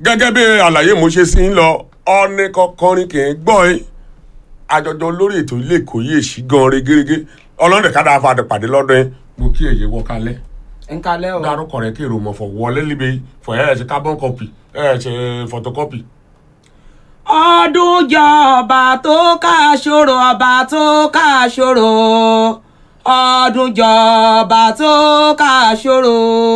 gẹ́gẹ́ bí àlàyé mo ṣe sí ń lọ ọ́ní kọkọrin kì í gbọ́ ẹ àjọjọ lórí ètò ilé ìkòyí èsì gan regérégé ọlọ́dẹ ká dáa fàdé pàdé lọ́dọ̀ ẹ mo kí èyí wọ kalẹ̀ ń kalẹ́ o. dárúkọ rẹ kí èrò mọ̀ fọ̀ wọlé líbe fọ̀ ẹ̀ ẹ̀ ṣe carbon copy ẹ̀ ẹ̀ ṣe photocopy. ọdún jọ ọba tó ká ṣòro ọba tó ká ṣòro ọdún jọ ọba tó ká ṣòro.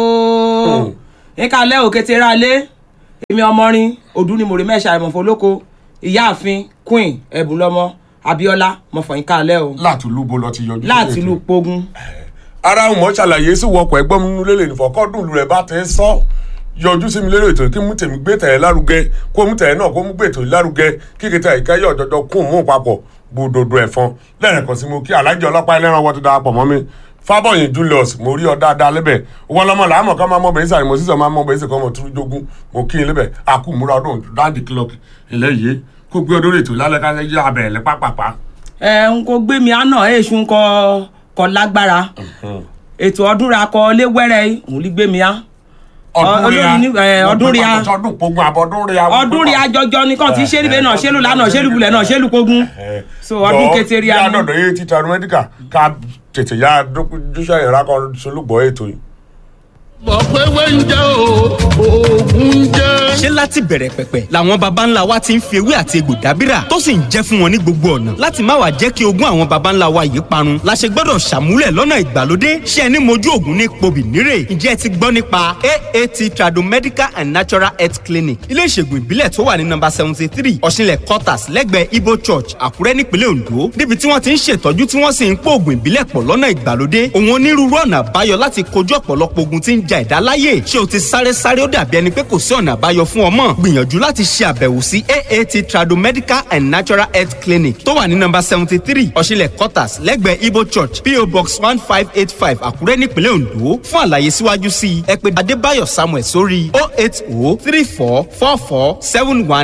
ń kalẹ́ òkété ra lé èmi ọmọrin ọdún ni mòrè mẹ́ṣà ìmọ̀fọ́ olóko ìyáàfin queen ẹ̀bùnlọ́mọ abiola mọ̀fọ̀yín kalẹ́ o láti lúbo lọ ti yọjú. láti ìlú pogun. ara wọn ṣàlàyé sí wọkọ̀ ẹgbọ́n mi nínú lélẹ̀ nìfọ̀kọ́dún rẹ̀ bá ti ń sọ yọjú sí mi lérò ètò kí mú tèmi gbé tẹ̀yẹ lárugẹ kó mú tẹ̀yẹ náà kó mú gbé ètò lárugẹ kí kìtà ìkẹyẹ ọ̀jọ̀jọ̀ kún mú papọ̀ gbòdòdó ẹ̀fọn lẹ́rìn kan sí mo kí alájọ ọlọ́pàá ẹlẹ́ran wọ́n ti darapọ̀ mọ́ mi fábọ̀yìn julius mo rí ọ dáadáa lẹ́bẹ̀ wọn lọ́mọ làámọ̀ ká máa mọ bẹ̀rẹ̀ sàrìmọ̀ sísọ máa mọ bẹ̀rẹ̀ sẹ̀kọ́ ọmọ túrú jogún mo kí n lẹ́bẹ̀ àkú múra ọdún dáńdì kílọ̀kì eléyìí kó gbé ọdún ètò lálẹ́ kálẹ̀ yá abẹ̀rẹ̀ lẹ́ pápápá. ẹ ń kó gbé mi àná èṣù kọ kọ lágbára ètò ọdún ra kọ léwẹrẹ òun lè gbé mi á olórí ní- ẹ, ọdún rí a- ọdún pogun àbọ̀ ọdún rí a. ọdún rí ajọjọ nìkan tí sẹ́ríbẹ̀ náà ṣẹ́lù lánàá ṣẹ́lù bulẹ̀ náà ṣẹ́lù pogun so ọdún kété rí a yá ní. dọ̀dọ̀ yé títa mẹ́díkà ká tètè yá dúṣà ìrà kan solúgbọ̀ ètò yìí. mọ̀ pé wẹ́ńjẹ́ o oògùn jẹ́. ṣé láti bẹ̀rẹ̀ pẹ̀pẹ̀ làwọn baba ńlá wa ti ń fi ewé àti egbò dábìrà tó sì ń jẹ́ fún wọn ní gbogbo ọ̀nà láti má wàá jẹ́ kí ogún àwọn baba ńlá wa yìí parun la ṣe gbọ́dọ̀ ṣàmúlẹ̀ lọ́nà ìgbàlódé ṣé ẹni mojú ògùn ní pobì nírè ǹjẹ́ ẹ ti gbọ́ nípa aat tradomedical and natural health clinic ilé ìṣègùn ìbílẹ̀ tó wà ní nọ́mbà seventy three ọ̀ṣinlẹ̀ quarters lẹ́gbẹ̀ẹ́ ibo church àkúrẹ́ nípínlẹ̀ ondo níbi tí wọ́n ti ń ṣètọ́jú tí wọ́n sì ń pò ògùn ìbílẹ̀ pọ̀ lọ́nà ìgbàlódé òun onírúurú ọ̀nà àbáyọ láti kojú ọ̀pọ̀lọpọ̀ ogun tí ń ja ẹ̀dá láyè ṣé o ti sáré sáré ó dàbí ẹni pé kò sí ọ̀nà àbáyọ fún ọmọ gbìyànjú láti ṣe àbẹ̀wò sí aat tradomedical and natural health clinic tó wà ní nọ́mbà seventy three ọ̀ṣinlẹ̀ quarters lẹ́gbẹ̀ẹ́ ibo church po box one five eight five àkúrẹ́ nípínlẹ̀ ondo fún àlàyé síwájú sí i ẹ pè adébáyọ̀ samuel sórí oh eight oh three four four four seven one